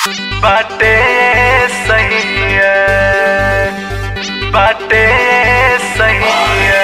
बाटे सही है बाटे सही है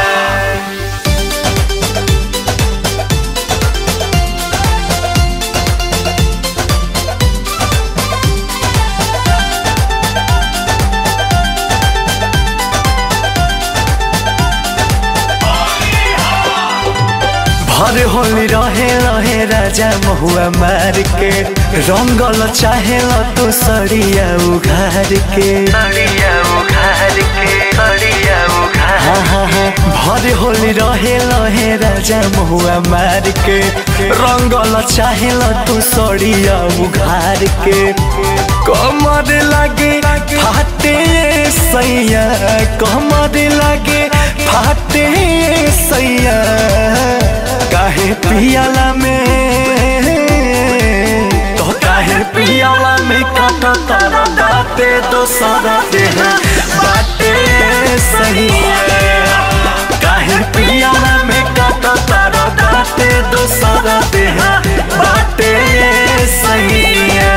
भर होली रहे रहे राजा महुआ मार के रंगल चाहे तो सड़िया उघार के सड़िया उघार के सड़िया उघार हाँ हाँ हाँ भर होली रहे रहे राजा महुआ मार के रंगल चाहे तो सड़िया उघार के कमर लागे फाटे सैया कमर लागे फाटे सैया काहे पियाला में तो काहे पियाला में काटा तारा दाते दोसरा देह बाटे सही है काहे पियाला में काटा तारा दाते दोसरा देह बाटे सही है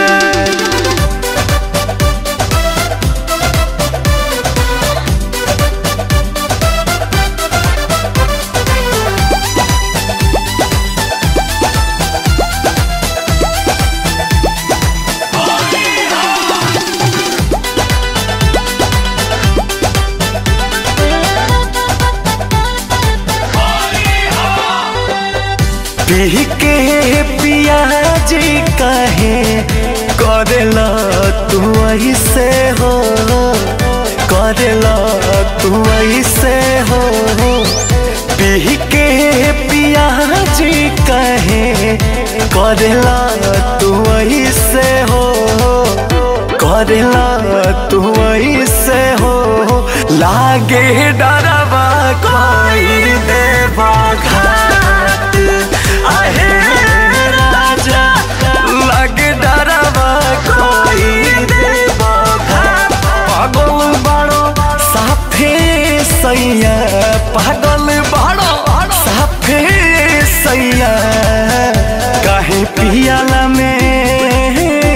पी के पियाजी कहे करेला तू ऐसे हो करेला तू ऐसे हो पी के पियाजी कहे करेला तू ऐसे हो करेला तू ऐसे हो लागे डरवा कोई देवा घाट आहे राजा लागे डरवा कोई देवा घाट पागल बड़ो साफे सैया पागल बड़ो साफे सैया काहे पियाला में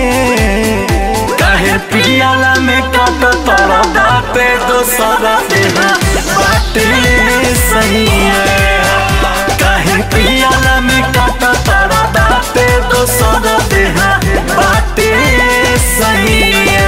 काहे पियाला में काट तोरा बाटे दोसरा देह बाटे सही है काहे पियाला में काट तोरा बाटे दोसरा देह बाटे सही है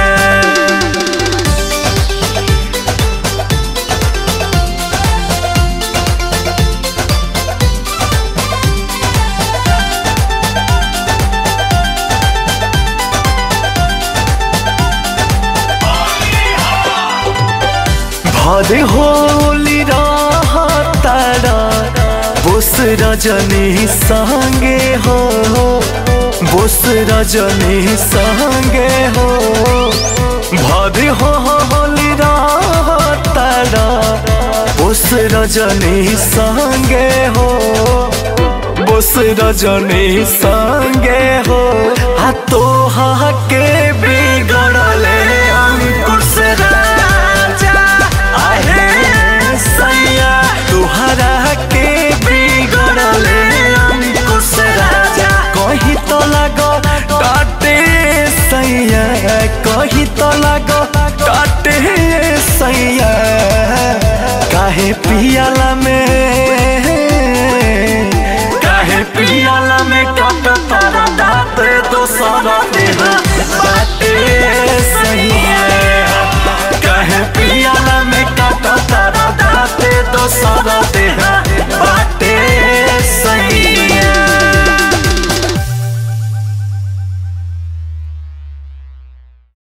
भर होली तारा बोस रजनी संगे हो बोस रजनी संगे हो भर होली तारा बोस रजनी संगे हो बोस रजनी संगे हो आ तो के बिगड़ले अंकुश राजा आहे सैया तुहरा के बिगड़ले अंकुश राजा कही तो लगो डाटे सैया कही तो लगो डाटे सैया काहे पियाला में काहे पियाला में काट तारा दाते दोसरा देह बाटे सही है काहे पियाला में काट तारा दाते दोसरा देह